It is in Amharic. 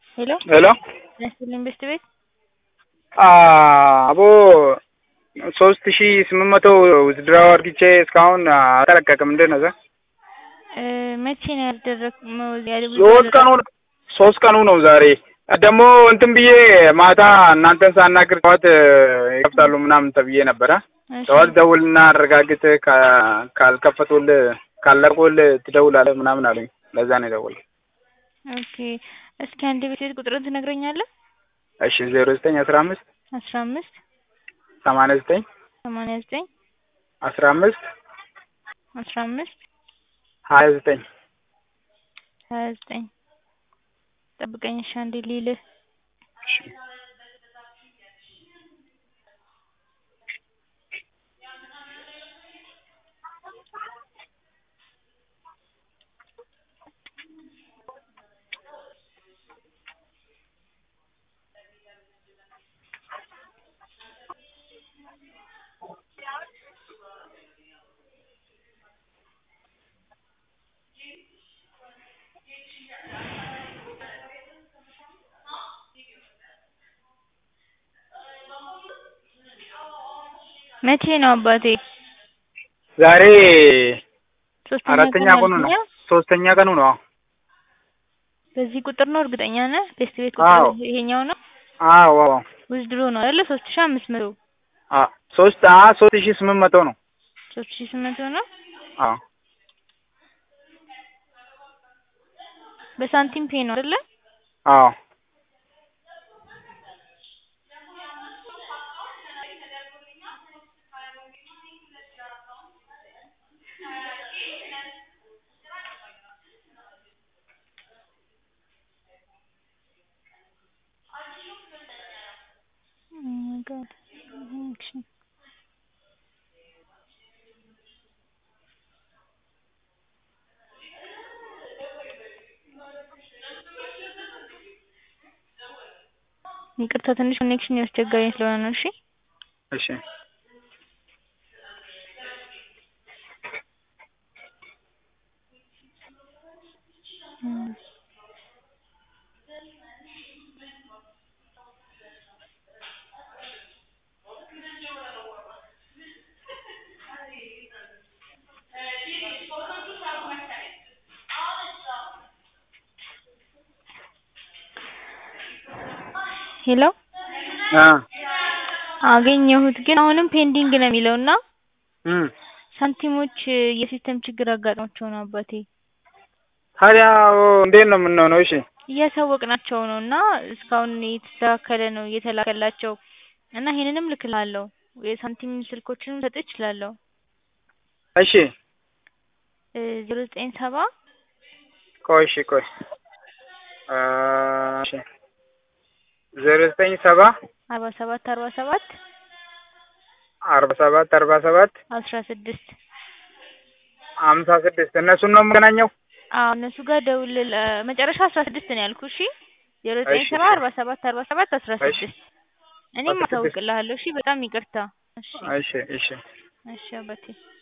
ሄሎ ሄሎ ያስልኝ ቤስት ቤት አቦ ሶስት ሺ ስምንት መቶ ውዝድራው አድርግቼ እስካሁን አልተለቀቅም። እንዴት ነው? እ መቼ ነው ያደረግ ሶስት ቀኑ ሶስት ቀኑ ነው ዛሬ። ደግሞ እንትን ብዬ ማታ እናንተን ሳናግር ጠዋት ይከፍታሉ ምናምን ተብዬ ነበረ። ጠዋት ደውልና አረጋግጥ ካልከፈቱልህ ካለቁልህ ትደውላለህ ምናምን አሉኝ። ለዛ ነው የደወልኩት። ኦኬ እስኪ አንድ ቤት ቤት ቁጥርን ትነግረኛለህ? እሺ ዜሮ ዘጠኝ አስራ አምስት አስራ አምስት ሰማንያ ዘጠኝ ሰማንያ ዘጠኝ አስራ አምስት አስራ አምስት ሀያ ዘጠኝ ሀያ ዘጠኝ ጠብቀኝ እሺ አንዴ ልይልህ መቼ ነው አባቴ? ዛሬ ሶስተኛ አራተኛ ቀን ቀኑ ነው። አልኩኝ። ሶስተኛ ቀኑ ነው። በዚህ ቁጥር ነው እርግጠኛ ነህ? ቤስት ቤት አዎ። ቁጥር ይሄኛው ነው? አዎ አዎ ውዝድሮ ነው አይደለ? ሶስት ሺህ አምስት መቶ አ ሶስት አ ሶስት ሺ ስምንት መቶ ነው። ሶስት ሺህ ስምንት መቶ ነው። አዎ በሳንቲም ፔ ነው አይደለ? አዎ Oh my god. Action. ይቅርታ ትንሽ ኮኔክሽን ያስቸገረኝ ስለሆነ ነው። እሺ እሺ እም። ሄሎ አ አገኘሁት ግን አሁንም ፔንዲንግ ነው የሚለው እና እም ሳንቲሞች የሲስተም ችግር አጋጥሟቸው ነው አባቴ ታዲያ እንዴት ነው የምንሆነው? እሺ እያሳወቅናቸው ነው እና እስካሁን የተስተካከለ ነው እየተላከላቸው እና ይሄንንም ልክልሃለሁ የሳንቲም ስልኮችንም ልሰጥህ እችላለሁ እሺ ዜሮ ዘጠኝ ሰባ ቆይ እሺ ቆይ አ እሺ ዜሮ ዘጠኝ ሰባ አርባ ሰባት አርባ ሰባት አርባ ሰባት አርባ ሰባት አስራ ስድስት ሀምሳ ስድስት እነሱን ነው የምገናኘው? አዎ እነሱ ጋር ደውል መጨረሻ አስራ ስድስት ነው ያልኩህ እሺ ዜሮ ዘጠኝ እሺ፣ ሰባ እሺ። አርባ ሰባት አርባ ሰባት አስራ እሺ። ስድስት እኔም አስራ ስድስት አሳውቅልሃለሁ እሺ በጣም ይቅርታ እሺ እሺ እሺ እሺ አባቴ